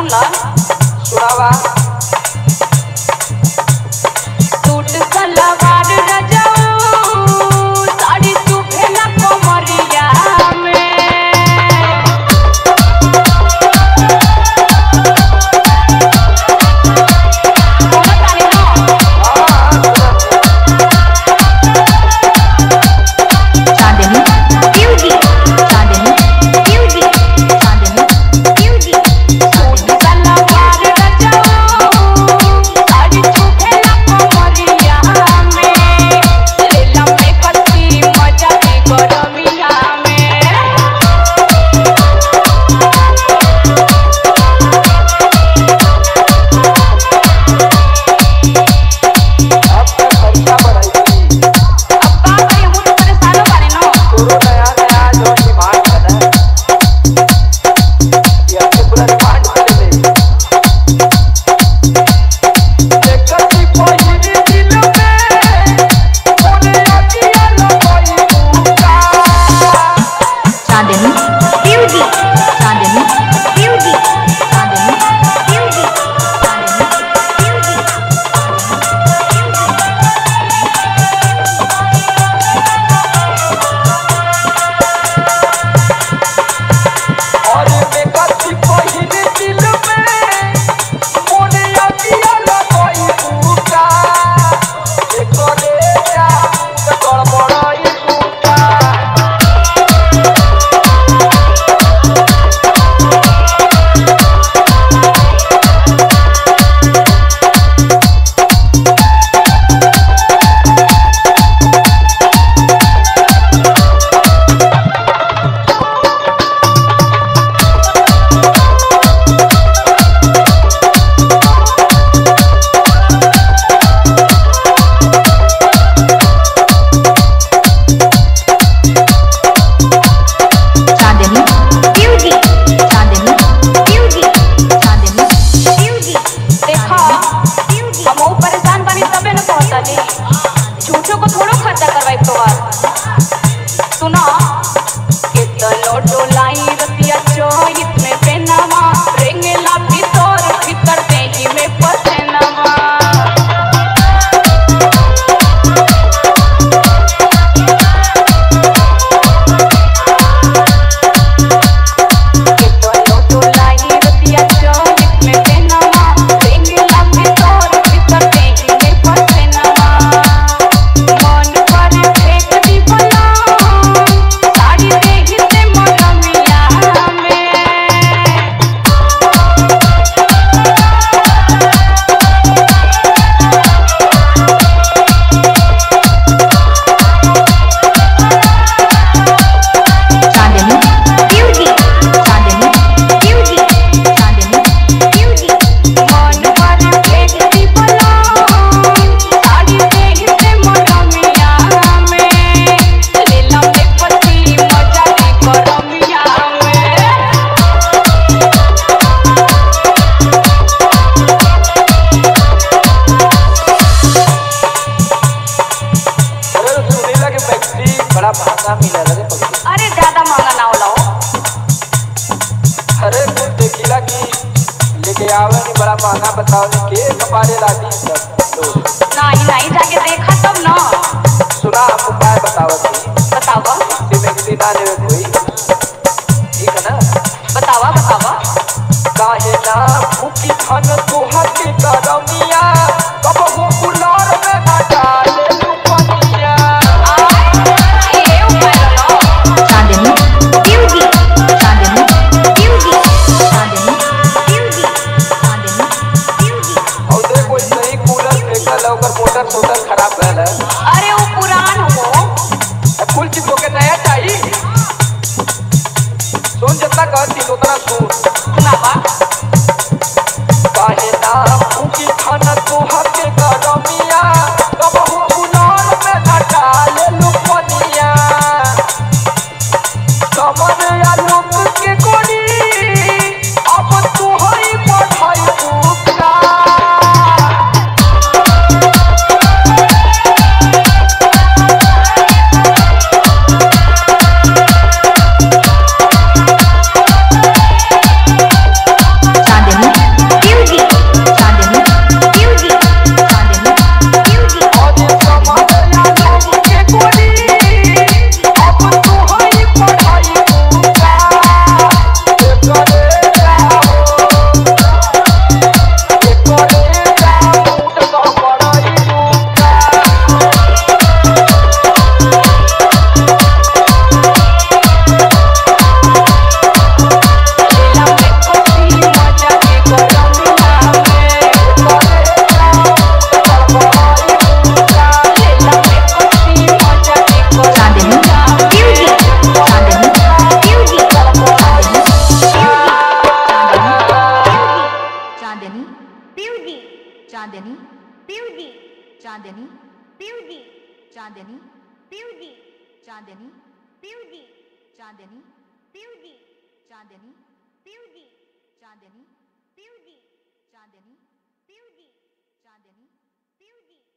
सुन ल सुनावा सूट सलवार रजाऊ साड़ी चुभेला कमरिया में बोलो तानी ना चांदनी beauty Chandni beauty Chandni beauty suit सलवार रजाऊ साड़ी चुभेला कमरिया में लेला में कच्ची मजा के गरमिया में अब तक खर्चा बढ़ाई अब का करी हम तो परेशान बारे ना तोरो नया नया जो डिमांड है ना ये अपने पूरा डिमांड कर ले देखत ही पहिली दिल में ओने अकिया लगई मुका Chandni beauty Chandni beauty Chandni beauty Chandni beauty और देखत ही पहिली दिल में ओने अकिया लगई मुका एकरे जाम गड़बड़ाई मुका Chandni beauty Chandni beauty Chandni beauty देखा हम वो परेशान बनी तबे न कहतनी झूठो को थोड़ो खर्चा करवाई तोहार सुना कितनो डोलाई रतिया चोहित में पेनामा रेंगेला भीतर भीतर देही में पसेनामा कितनो डोलाई रतिया चोहित में पेनामा रेंगेला भीतर भीतर देही में पसेनामा मन पर फेंक दी बला साड़ी देही से मरमिया में Chandni beauty Chandni beauty Chandni beauty मन पर फेंक दी बला साड़ी देही से मरमिया में लीला में पति मजा के करमिया में अरे सुनीला के मैक्सी बड़ा महंगा मिला रे पगली अरे ज्यादा महंगा ना होला हो अरे कुछ देखिला कि लेके आवे नहीं बड़ा महंगा बताओ ने के कपारे लागी सब लोग नहीं नहीं जाके देखा तब ना सुना हम उपाय बताओ थी बतावा मैक्सी मैक्सी ना लेवे कोई ठीक है ना बतावा बतावा काहे ना भूखी खान तोहर के करमिया कब हो कुलार में ना डाले लुपनिया ये उपाय लो Chandni beauty Chandni beauty Chandni beauty Chandni beauty और दे कोई सही कूलर फेंकल है, ओकर मोटर सोटर खराब रहल है अरे वो पुरान हो अब कुल चीज के नया चाहिए सुन जितना कहती उतना सुन सुनावा काहे ना भूखी खान Chandni beauty Chandni beauty Chandni beauty Chandni beauty Chandni beauty Chandni beauty Chandni beauty Chandni beauty Chandni beauty